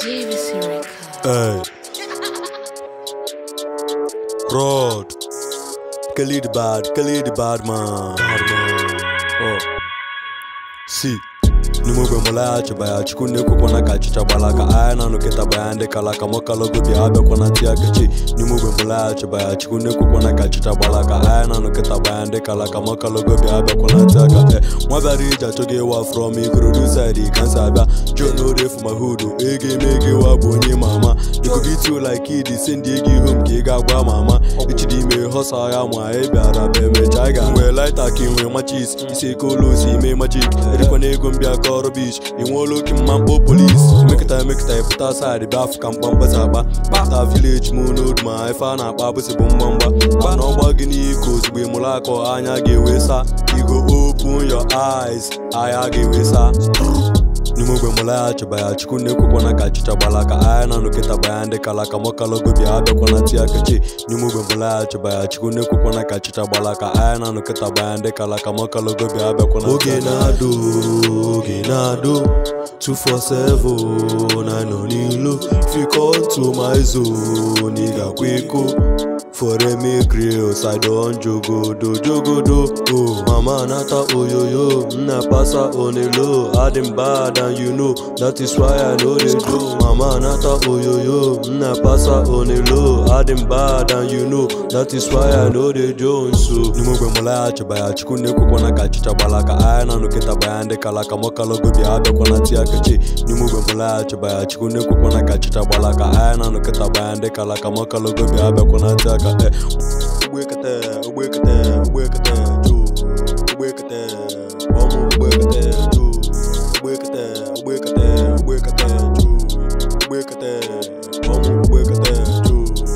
JVC Record. Hey. Rod. Khalid bad, Khalid bad man. Bad man. Oh. See. n'ime ogbe mụlaghachiba ya chukwu na-ekwekwana ka achịcha gbala ka anya na anụkịta ya ndị kala ka mọkalogo bịa abịakwana ti akachi n'ime ogbe mụlaghachiba ya chukwu na-ekwekwana ka achịcha gbala ka anya na anụkịta ya ndị kala ka mọkalogo bịa abịakwana ti aka e nwa bịara ije achọghị ịwa from ikorodu side kansa abịa john orefu ma hudu ego eme ego ịwa bụ onye ma ama ikogito like idi si ndị ego ihu m ka ị ga-agwa ma ama echiri ime họsa ya ma ị bịara bụ emecha ị ga nwee laita ka ị nwee machis isi eke ụlọ osi ime machik erikwana ego m bịa kọrọ bish ị nweela oke mma mkpọ polis emekịta emekịta ịpụta saịdị bịa afụ ka mkpamkpasa akpa kpata vileji m n'odu ma ife a na-akpa abụsị bụ mgbamgba gba na ọgba gị n'iko ozugbo ịmụrụ akọ anya ga-ewe sa igo open your eyes anya ga-ewe sa n'ime ogbe mụlaghachiba ya chukwu na-ekwekwana ka achịcha gbala ka anya na nụkịta baya ndị kala ka mọkalogo bịa abịakwana ti akachi n'ime ogbe mụlaghachiba ya chukwu na-ekwekwana ka achịcha gbala ka anya na nụkịta baya ndị kala ka mọkalogo bịa abịakwana oge na-adụ oge na-adụ 247 na nọ n'ilu fikọntu ma zone ị ga-akwa iko foremi grills i don jogodo jogodo oh mama nata oyoyo nna pasa on a low adding bad and you know that is why i no dey do mama nata oyoyo nna pasa on a low adding bad and you know that is why i no dey do nso n'ime ogbe mụlaghachiba ya chukwu na-ekwekwana ka achịcha gbala ka anya na nụkịta baya ndị kala ka mọkalogo bịa abịakwana ti akachi n'ime ogbe mụlaghachiba ya chukwu na-ekwekwana ka achịcha gbala ka anya na nụkịta baya ndị kala ka mọkalogo bịa abịakwana ti aka e ugbekete ugbekete ugbekete ju ugbekete ọmụ ugbekete ju ugbekete ugbekete ugbekete ju ugbekete ọmụ ugbekete ju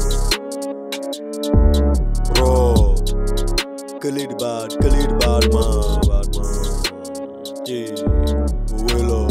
Rod Khalid bad Khalid bad man bad man yeah Owelo